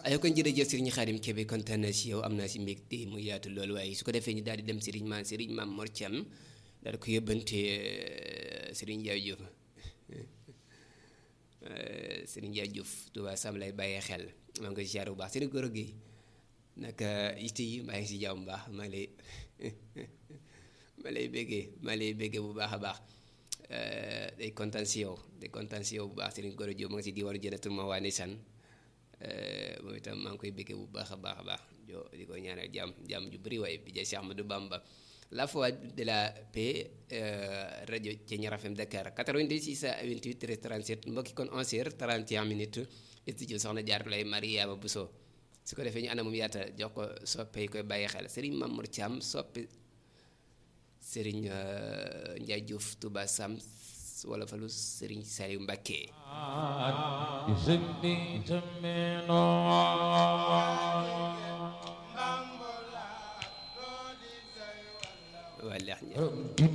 ay kon jërëjëf Serigne Khadim Kébé kontaan na si yow am naa si mbégte mu yaatu loolu waaye su ko defee ñu daal di dem Serigne ma Serigne Mame Mor Thiam daal di ko yóbbante Serigne Ndiaye Diouf Serigne Ndiaye Diouf Touba Sam lay bàyyee xel maa ngi koy ziar bu baax Serigne Goro Gueye naka yitte yi maa ngi si jàmm bu baax maa lay ma lay béggee ma lay béggee bu baax a baax day kontaan si yow day kontaan si yow bu baax Serigne Goro Diop ma ngi si diwaanu Jannatul Mahwa Ndeysaan moom itam maa ngi koy béggee bu baax a baax a baax jo di ko ñaanal jàmm jàmm ju bëri waaye bi jay Cheikh Ahmadou Bamba la voix de la paix rajo Thiéniere FM Dakar 88 628 13 37 mbokki kon 11h 31 minutes studio soxna Jaar lay Mariama Bousso su ko defee ñu ana moom yaata jox ko soppe yi koy bàyyi xel Serigne Mamour Thiam soppe Serigne Ndiaye Diouf Touba Sam wala falu Serigne Saliou Mbacké wala